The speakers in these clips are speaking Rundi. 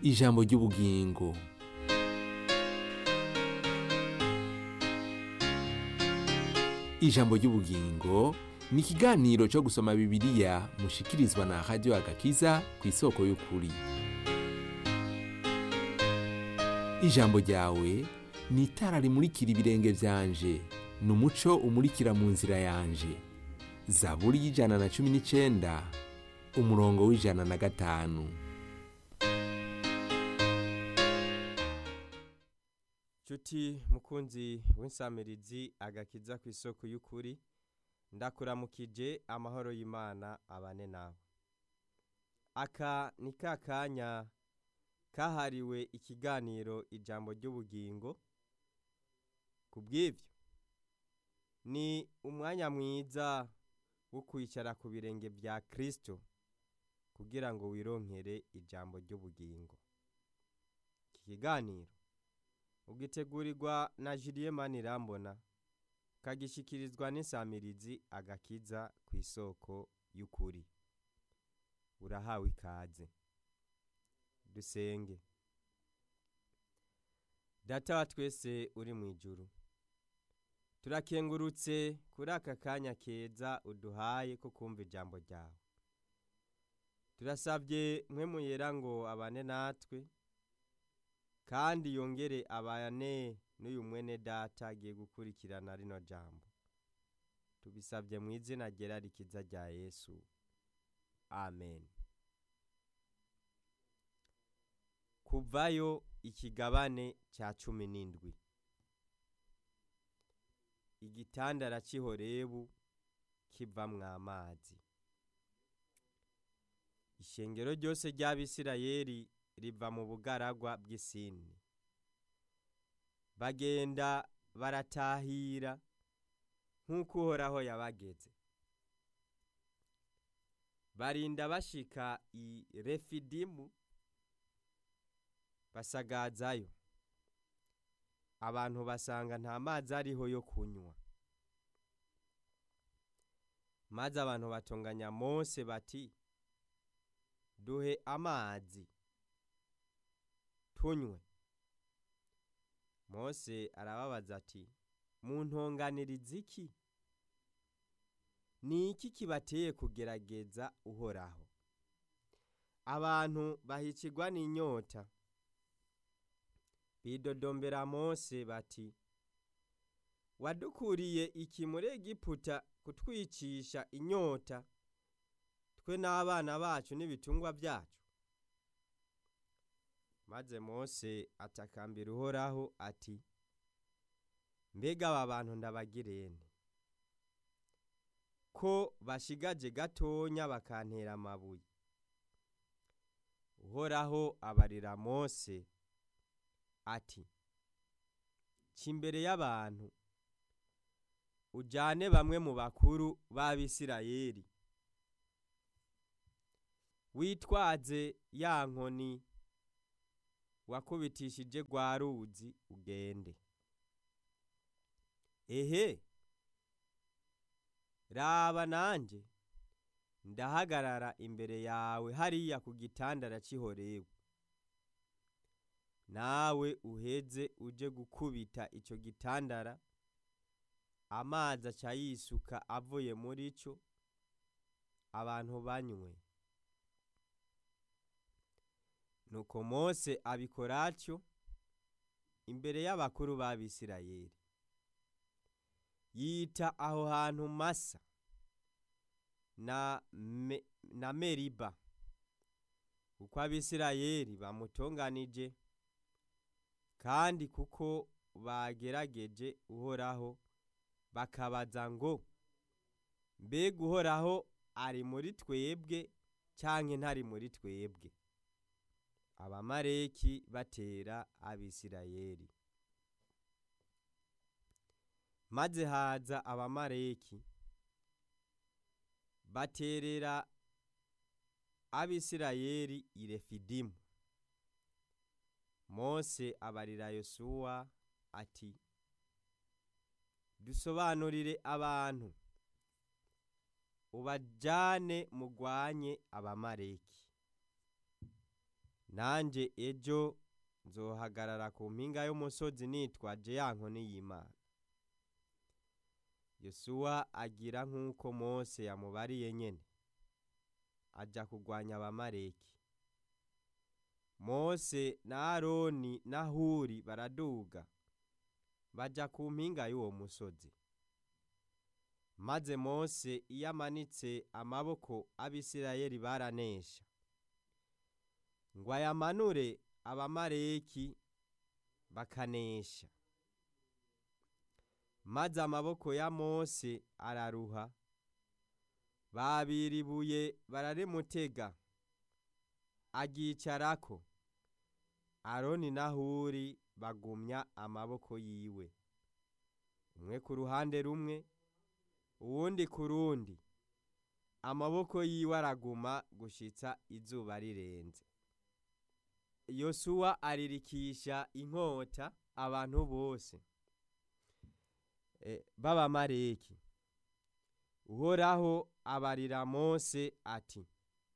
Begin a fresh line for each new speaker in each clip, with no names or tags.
ijambo ry'ubugingo ijambo ry'ubugingo ni ikiganiro cyo gusoma bibiliya mushikirizwa na radiyo agakiza ku isoko y'ukuri ijambo ryawe ni itara rimurikira ibirenge byanje ni umuco umurikira mu nzira yanje zaburi y'ijana na cumi n'icyenda umurongo w'ijana na gatanu
Cuti mukunzi w'insamirizi agakiza ku isoko y'ukuri ndakuramukije amahoro y'Imana abane nawe aka ni ka kanya kahariwe ikiganiro ijambo ry'ubugingo ku bw'ibyo ni umwanya mwiza wo kwicara ku birenge bya kirisito kugira ngo wironkere ijambo ry'ubugingo iki kiganiro ugitegurirwa na Julien Manirambona kagishikirizwa n'insamirizi agakiza ku isoko y'ukuri urahawe ikaze dusenge data wa twese uri mu ijuru turakengurutse kuri aka kanya keza uduhaye ko kumva ijambo ryawe turasabye mwe muyera ngo abane natwe kandi yongere abane n'uyu mwene data agiye gukurikirana rino jambo tubisabye mu izina ryera rikiza rya yesu amen kuvayo ikigabane cya cumi n'indwi igitandara cy'ihorebu kivamwo amazi ishengero ryose ry'abisirayeli riva mu bugaragwa bw'isini bagenda baratahira nk'uko uhoraho yabageze barinda bashika i refidimu basagazayo abantu basanga nta mazi ariho yo kunywa maze abantu batonganya mose bati duhe amazi tunywe mose arababaza ati muntonganiriza iki ni iki kibateye kugerageza uhoraho abantu bahicirwa n'inyota bidodombera mose bati wadukuriye iki muri egiputa kutwicisha inyota twe n'abana bacu n'ibitungwa byacu maze mose atakambira uhoraho ati mbega aba bantu ndabagirene ko bashigaje gatonya bakantera amabuye uhoraho abarira mose ati imbere y'abantu ujyane bamwe mu bakuru b'abisirayeli witwaze ya nkoni wakubitishije rwa ruzi ugende ehe raba nanjye ndahagarara imbere yawe hariya ku gitandara cy'ihorebu nawe uheze uje gukubita icyo gitandara amazi aca yisuka avuye muri cyo abantu banywe nuko mose abikora atyo imbere y'abakuru b'abisirayeli yita aho hantu masa na, me, na meriba kuko abisirayeli bamutonganije kandi kuko bagerageje uhoraho bakabaza ngo mbega uhoraho ari muri twebwe cyangwa ntari muri twebwe abamareki batera abisirayeli maze haza abamareki baterera abisirayeli i refidimu mose abarira yosuwa ati dusobanurire abantu ubajyane mugwanye abamareki nanjye ejo nzohagarara ku mpinga y'umusozi nitwaje ya nkoni y'imana yosuwa agira nk'uko mose yamubariye nyene ajya kurwanya abamareki mose na aroni na huri baraduga bajya ku mpinga y'uwo musozi maze mose iyo amanitse amaboko abisirayeli baranesha ngo ayamanure abamareki bakanesha maze amaboko ya mose araruha babira ibuye bararimutega aryicarako aroni na huri bagumya amaboko yiwe umwe ku ruhande rumwe uwundi ku rundi amaboko yiwe araguma gushitsa izuba rirenze yosuwa aririkisha inkota abantu bose b'abamareki uhoraho abarira mose ati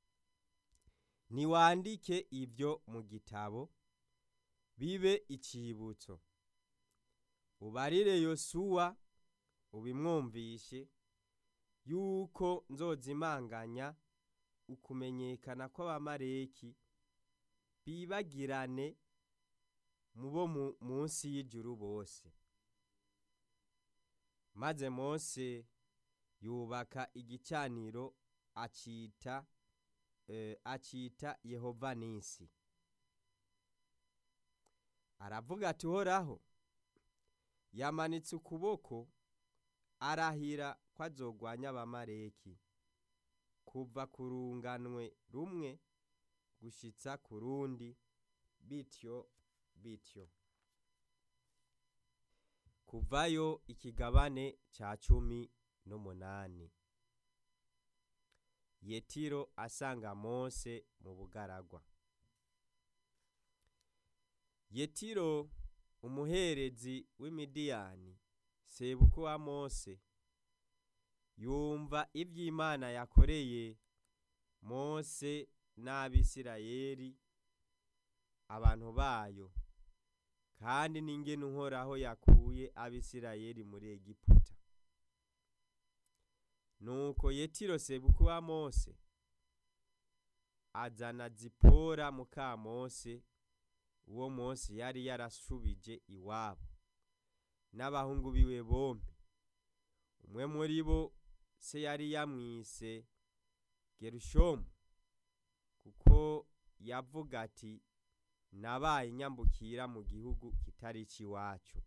niwandike ibyo mu gitabo bibe icibutso ubarire yosuwa ubimwumvishe yuko nzozimanganya ukumenyekana kw'abamareki bibagirane mu bo munsi y'ijuru bose maze mose yubaka igicaniro acita acita yehova nisi aravuga ati uhoraho yamanitse ukuboko arahira ko azogwanya abamareki kuva ku runganwe rumwe gushitsa ku rundi bityo bityo kuvayo ikigabane ca cumi n'umunani yetiro asanga mose mu bugaragwa yetiro umuherezi w'imidiyani sebuko wa mose yumva iby'imana yakoreye mose n'abisirayeli abantu bayo kandi n'ingene uhoraho yakuye abisirayeli muri egiputa nuko yetiro sebuko wa mose azana zipora muka mose uwo mose yari yarashubije iwabo n'abahungu biwe bombi umwe muri bo se yari yamwise gerushomu kuko yavuga ati nabaye inyambukira mu gihugu kitari icy'iwacu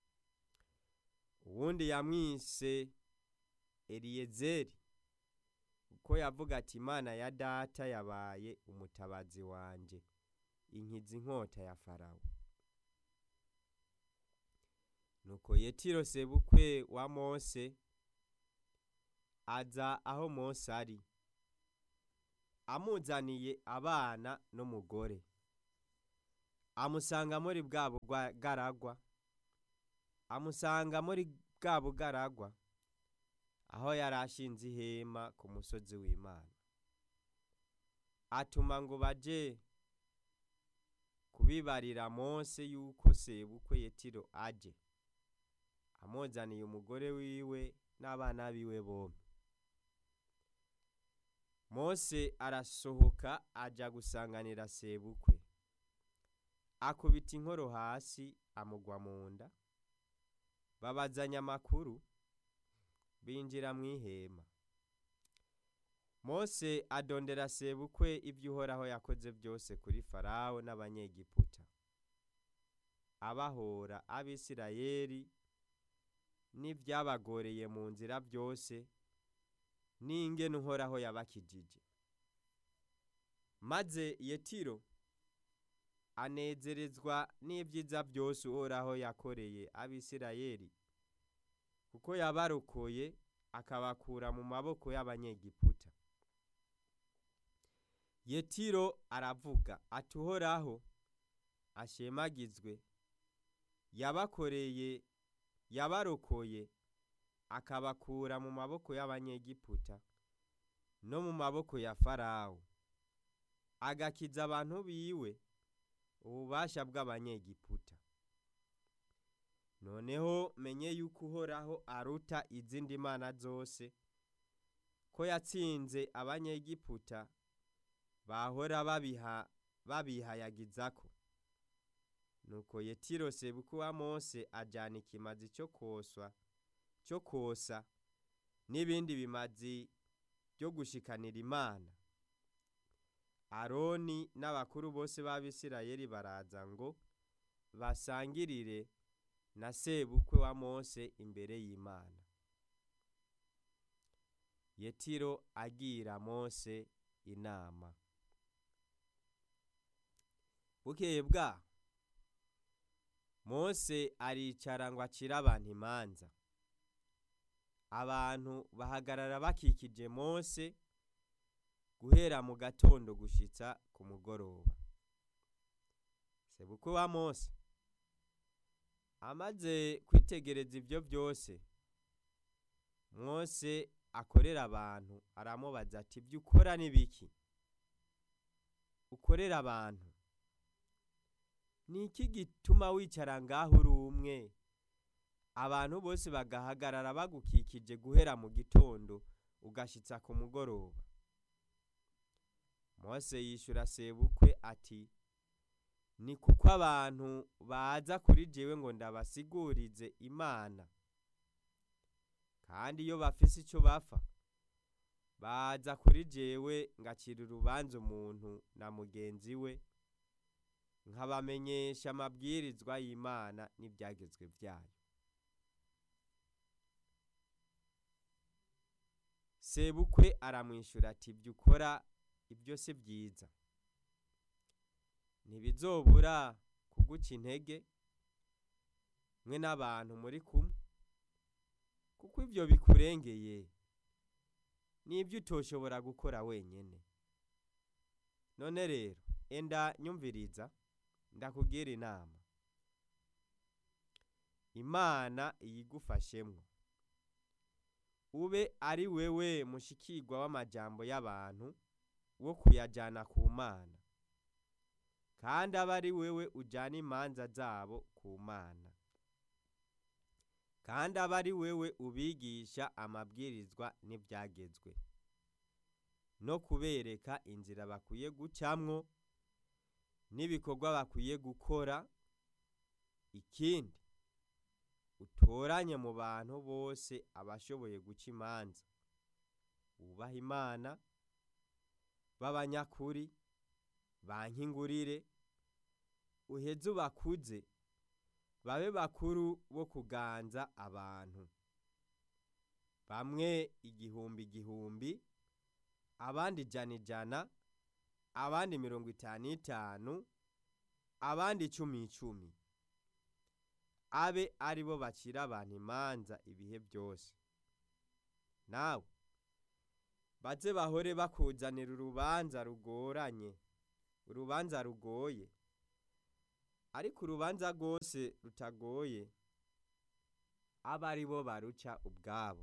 uwundi yamwise eliyezeri kuko yavuga ati imana ya data yabaye umutabazi wanjye inkiza inkota ya farawo nuko yetiro sebukwe wa mose aza aho mose ari amuzaniye abana n'umugore amusanga muri bwa bugaragwa amusanga muri bwa bugaragwa aho yari ashinze ihema ku musozi w'imana atuma ngo baje kubibarira mose yuko sebukwe yetiro aje amuzaniye umugore wiwe n'abana biwe bombi mose arasohoka ajya gusanganira sebukwe akubita inkoro hasi amugwa mu nda babazanya amakuru binjira mu ihema mose adondera sebukwe ibyo uhoraho yakoze byose kuri farawo n'abanyegiputa abahora abisirayeli n'ibyabagoreye mu nzira byose n'ingene uhoraho yabakijije maze yetiro anezerezwa n'ibyiza byose uhoraho yakoreye abisirayeli kuko yabarokoye akabakura mu maboko y'abanyegiputa yetiro aravuga ati uhoraho ashemagizwe yabakoreye yabarokoye akabakura mu maboko y'abanyegiputa no mu maboko ya farawo agakiza abantu biwe ububasha bw'abanyegiputa noneho menye yuko uhoraho aruta izindi mana zose ko yatsinze abanyegiputa bahora babiha babihayagizako nuko yetiro sebuku wa mose ajana ikimazi cyo koswa cyo kosa n'ibindi bimazi byo gushikanira imana aroni n'abakuru bose b'abisirayeli baraza ngo basangirire na sebukwe wa mose imbere y'imana yetiro agira mose inama bukeye bwaho mose aricara ngo acire abantu imanza abantu bahagarara bakikije mose guhera mu gatondo gushitsa ku mugoroba sebukwe wa mose amaze kwitegereza ibyo byose mose akorera abantu aramubaza ati ibyo ukora ni biki ukorera abantu ni iki gituma wicara ngaho uri umwe abantu bose bagahagarara bagukikije guhera mu gitondo ugashitsa ku mugoroba mose yishyura sebukwe ati ni kuko abantu baza kuri jewe ngo ndabasigurize imana kandi iyo bafise icyo bapfa baza kuri jewe ngacira urubanza umuntu na mugenzi we nkabamenyesha amabwirizwa y'imana n'ibyagezwe byayo sebukwe aramwishyura ati ibyo ukora ibyo si byiza ntibizobura kuguca intege mwe n'abantu muri kumwe kuko ibyo bikurengeye n'ibyo utoshobora gukora wenyine none rero enda nyumviriza ndakubwira inama imana iyigufashemwo ube ari wewe mushikirwa w'amajambo y'abantu wo kuyajyana ku mana kandi abe ari wewe ujyana imanza zabo ku mana kandi abe ari wewe ubigisha amabwirizwa n'ibyagezwe no kubereka inzira bakwiye gucamwo n'ibikorwa bakwiye gukora ikindi utoranye mu bantu bose abashoboye guca imanza wubaha imana b'abanyakuri bankingurire uheze ubakuze babe bakuru bo kuganza abantu bamwe igihumbi igihumbi abandi ijana ijana abandi mirongo itanu itanu abandi icumi icumi abe ari bo bacira abantu imanza ibihe byose nawe baze bahore bakuzanira urubanza rugoranye urubanza rugoye ariko urubanza rwose rutagoye abe ari bo baruca ubwabo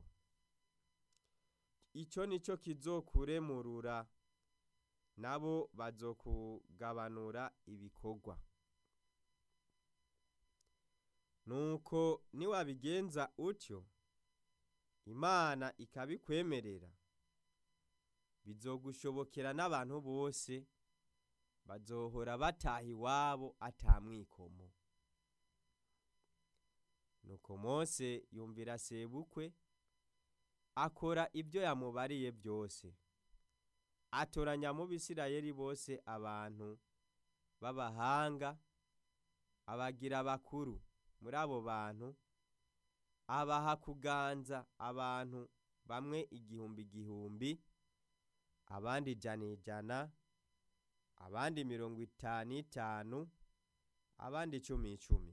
icyo ni cyo kizokuremurura nabo bazokugabanura ibikorwa nuko niwabigenza utyo imana ikabikwemerera bizogushobokera n'abantu bose bazohora bataha iwabo atamwikomo nuko mose yumvira sebukwe akora ibyo yamubariye byose atoranya mu bisirayeli bose abantu b'abahanga abagira bakuru muri abo bantu abaha kuganza abantu bamwe igihumbi igihumbi abandi ijana ijana abandi mirongo itanu itanu abandi icumi icumi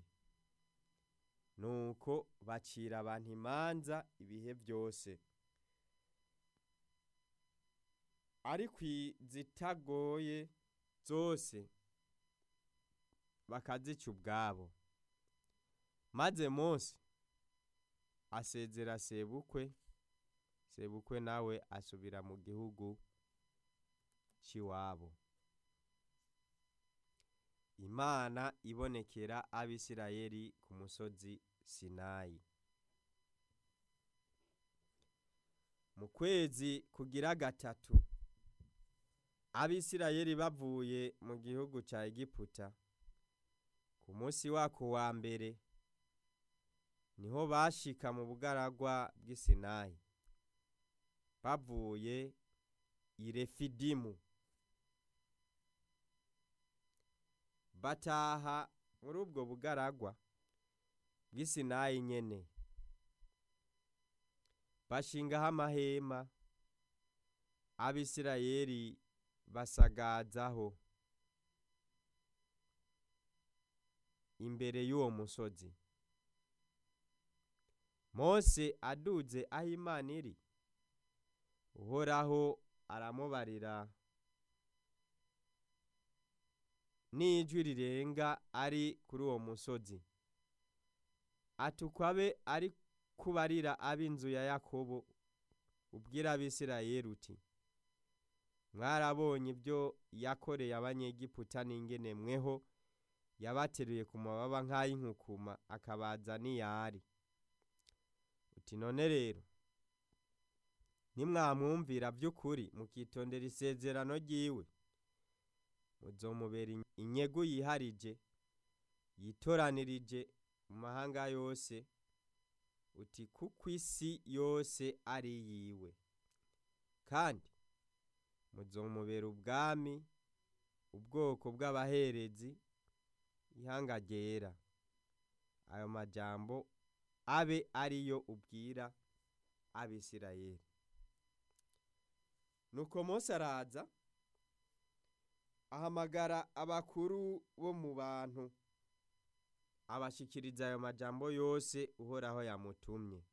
nuko bacira abantu imanza ibihe byose ariko izitagoye zose bakazica ubwabo maze mose asezera sebukwe sebukwe nawe asubira mu gihugu cy'iwabo imana ibonekera abisirayeli ku musozi sinayi mu kwezi kugira gatatu abisirayeli bavuye mu gihugu ca egiputa ku munsi wako wa mbere niho bashika mu bugaragwa bw'isinayi bavuye i refidimu bataha muri ubwo bugaragwa bw'isinayi nyene bashingaho amahema abisirayeli basagazaho imbere y'uwo musozi mose aduze aho imana iri uhoraho aramubarira n'ijwi rirenga ari kuri uwo musozi atukwabe ari kubarira ab'inzu ya yakobo ubwira abisirayeli uti mwarabonye ibyo yakoreye abanyegiputa n'ingene mweho yabateruye ku mababa nk'ay'inkukuma akabaza n'iyari uti none rero nimwamwumvira by'ukuri mukitondera isezerano ry'iwe muzomubera inyegu yiharije yitoranirije mu mahanga yose uti kuko isi yose ari yiwe kandi muzomubera ubwami ubwoko bw'abaherezi ihanga ryera ayo majambo abe ariyo ubwira abisirayeli nuko mose araza ahamagara abakuru bo mu bantu abashikiriza ayo majambo yose uhoraho yamutumye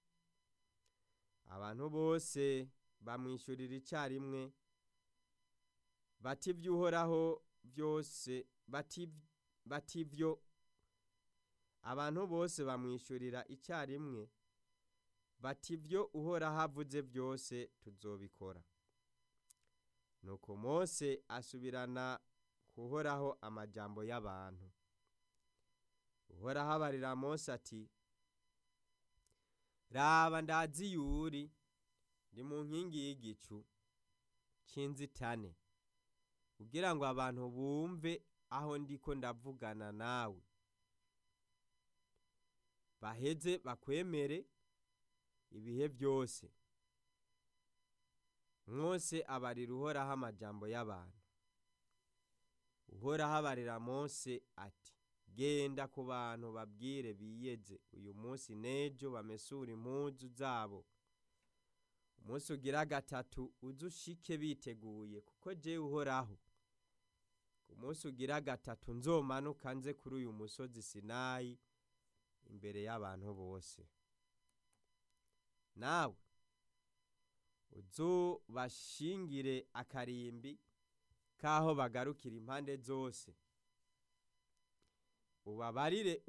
abantu bose bamwishyurira icyarimwe bati iby'uhoraho byose bati ibyo abantu bose bamwishyurira icyarimwe bati ibyo uhoraho avuze byose tuzobikora nuko mose asubirana kuhoraho amajambo y'abantu uhoraho abarira mose ati raba ndazi yuri ndi mu nkingi y'igicu cy'inzitane kugira ngo abantu bumve aho ndiko ndavugana nawe baheze bakwemere ibihe byose mwose abarira uhoraho amajambo y'abantu uhoraho abarira mose ati genda ku bantu babwire biyeze uyu munsi n'ejo bamesura impuzu zabo umunsi ugira gatatu uze ushike biteguye kuko jewe uhoraho ku munsi ugira gatatu nzomanuka nze kuri uyu musozi sinayi imbere y'abantu bose nawe uzubashingire akarimbi k'aho bagarukira impande zose ubabarire